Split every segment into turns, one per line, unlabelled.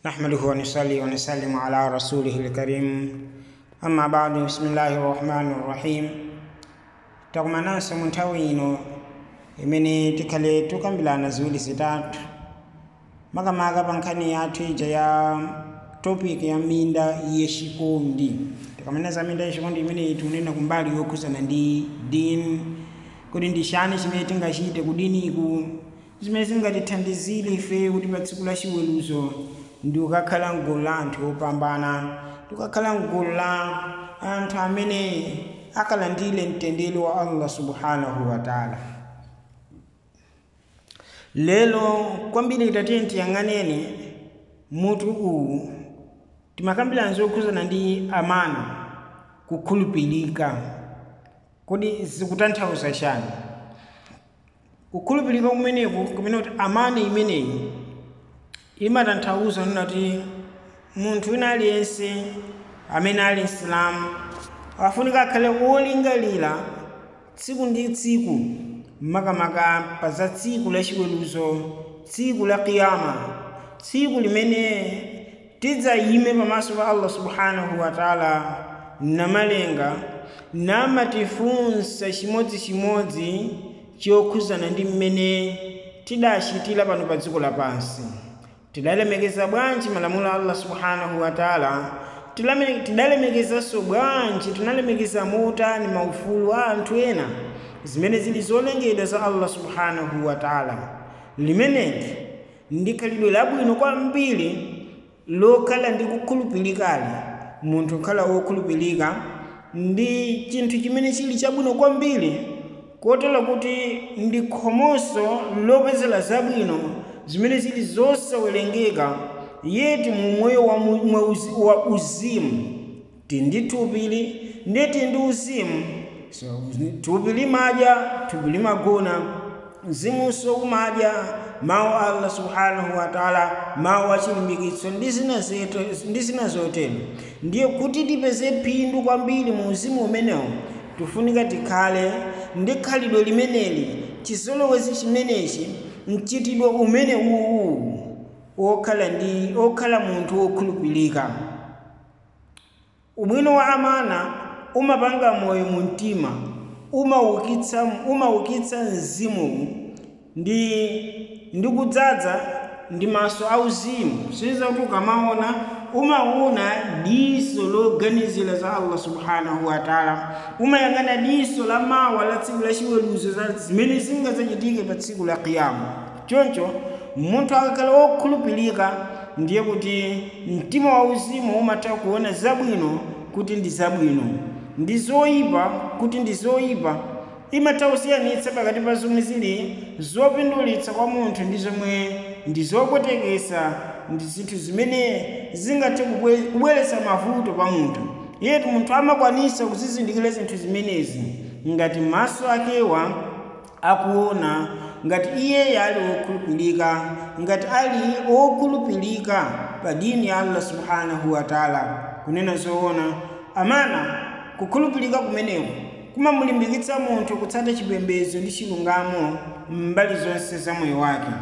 نحمده ونصلي ونسلم على رسوله الكريم أما بعد بسم الله الرحمن الرحيم takumananso mu nthawi ino imene tikhale tukambirana ziwiri zitatu makamaka pa nkhani yathu ija ya topic ya minda yexikondi tikamaneza minda yexikondi imene tikunena kumbali yokhuzana ndi dini kuti ndi chani chimene tingachite ku diniku zimene zingatithandizire ife kuti pa tsiku la chiweruzo ndi ukakhala mgulu la anthu opambana tikakhala mgulu la anthu amene akalandire mtendere wa allah subhanahu wa taala lero kwambiri tatiye tiyang'aneni mutu uwu timakambirana zokhuzana ndi amana kukhulupirika kodi zikutanthauza chani kukhulupirika kumeneku kumene kuti amana imeneyi imatanthauza nuna kuti munthu wina aliyense amene ali msilamu afunika akhale wolingalira tsiku ndi tsiku makamaka pa za tsiku la chiweruzo tsiku la kiyama tsiku limene tidzayime pamaso pa allah subhanahu wa taala namalenga namatifunsa chimodzimodzi chokhuzana ndi mmene tidachitira pano pa dziko lapansi tidalemekeza bwanji malamulo a allah subhanahu wa taala tidalemekezanso bwanji tinalemekeza motani maufulu a anthu ena zimene zili zolengedwa za allah subhanahu wa taala limeneli ndi khalidwe labwino kwambiri lokhala ndi kukhulupirikali munthu kukhala wokhulupirika ndi chinthu chimene chili chabwino kwambiri kotero kuti ndi khomoso lopezera zabwino zimene zili zosawerengeka yeti mu moyo wa, wa uzimu tindi thupili ndi tindi uzimu so, thupi limadya thupi limagona mzimunso umadya mawu a allah subhanahu wa taala mawu achilimbikitso ndi zina zotero ndiye kuti tipeze phindu kwambiri mu uzimu umenewu tifunika tikhale ndi khalidwe limeneli chizolowezi chimenechi mchitidwe umene uwu okhala ndi okhala munthu wokhulupirika ubwino wa amana umapanga moyo mu mtima umaukitsa umaukitsa mzimu ndi ndi kudzaza ndi maso auzimu siza kuti ukamaona umaona diso loganizira za allah subhanahu wa taala umayang'ana diso la mawa la tsiku la chiweruzo za zimene zingadzachitike pa tsiku la kiyama choncho munthu akakhala wokhulupirika ndiye kuti mtima wauzimu umatha kuona zabwino kuti ndi zabwino ndi zoyipa kuti ndi zoyipa imatha kusiyanitsa pakati pa zomwe zili zopindulitsa kwa munthu ndi zomwe ndi zopwetekesa ndi zinthu zimene zingathe kubweretsa mavuto pa munthu yetu munthu amakwanisa kuzizindikira zinthu zimenezi ngati maso akewa akuona ngati iye ali wokhulupirika ngati ali wokhulupirika pa dini ya allah subhanahu wa taala kunena zoona amana kukhulupirika kumeneko kumamulimbikitsa munthu kutsata chipembedzo ndi chilungamo mbali zonse za moyo wake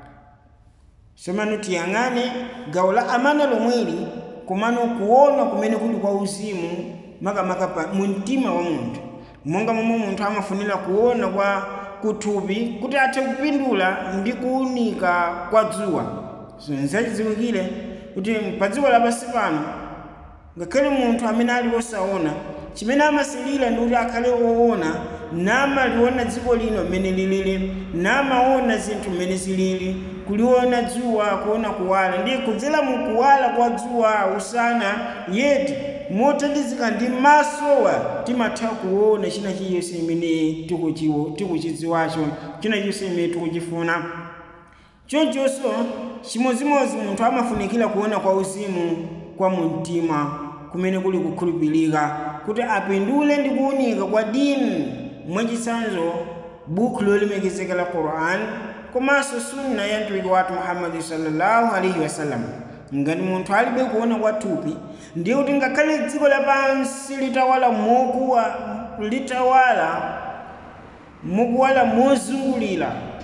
somano tiyang'ane gawo la amana lomweli komano kuona kumene kuli kwa uzimu makamaka mu mtima wa munthu monga momwe munthu amafunira kuona kwa kuthupi kuti athe kupindula ndi kuwunika kwa dzuwa zinzachidziwikire kuti pa dziko lapansi pano ngakhale munthu amene ali wosaona chimene amasilira ndi kuti akhale woona namaliona dziko lino mmene lilili namaona zinthu mmene zilili kuliona dzuwa kuona kuwala ndiye kudzera mu kuwala kwa dzuwa usana yeti mothandizika ndi masowa timatha kuona china chiyonse imene tikuchidziwacho china chiyonse imene tikuchifuna chonchonso chimodzimodzi munthu amafunikira kuona kwa uzimu kwa mumtima kumene kuli kukhulupirika kuti apindule ndi kuwunika kwa dini mwachitsanzo buku lolemekezeka la quran komanso sunna ya mtumiki wathu muhammadi sallallahu alaihi wasallam ngati munthu alibe kuona kwa thupi ndiye kuti ngakhale dziko lapansi litawala mokuwa litawala mukuwala mozungulira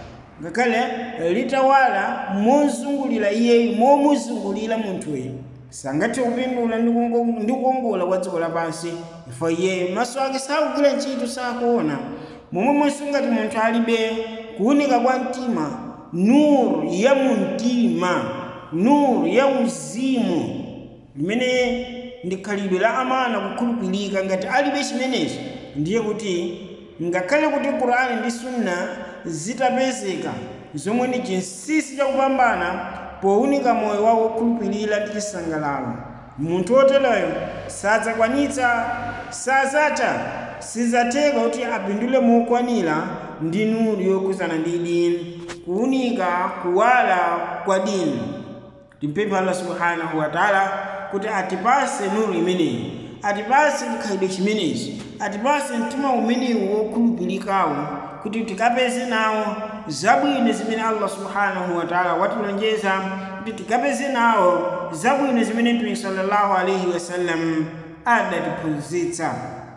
ngakhale litawala mozungulira iyeyo momuzungulira munthuyo sangathe kupindula ndi kungo- ndi kukongola kwa dziko lapansi ifo iyeyo maso ake sakugwira ntchito sakuona momwemonso ngati munthu alibe kuwunika kwa mtima nuru ya mumtima nuru ya uzimu limene ndi khalidwe la amana kukhulupirika ngati alibe chimenechi ndiye kuti ngakhale kuti qur'ani ndi sunna zitapezeka zomwe ndi chinsinsi chakupambana powunika moyo wawo wokhulupirira ndi chisangalalo munthu wotereyo sadzakwanitsa sazatha sizatheka kuti apindule mokwanira ndi nuru yokhudzana ndi dini kuwunika kuwala kwa dini timpempha allah subhanahu wa taala kuti atipase nuru imeneyi atipase chikhalidwe chimenechi atipase mtima umenewu wokhulupirikawo kuti tikapeze nawo zabwino zimene allah subhanahu wa taala watilonjeza kuti tikapeze nawo zabwino zimene mtume sallallahu alaihi wasallam adatiphunzitsa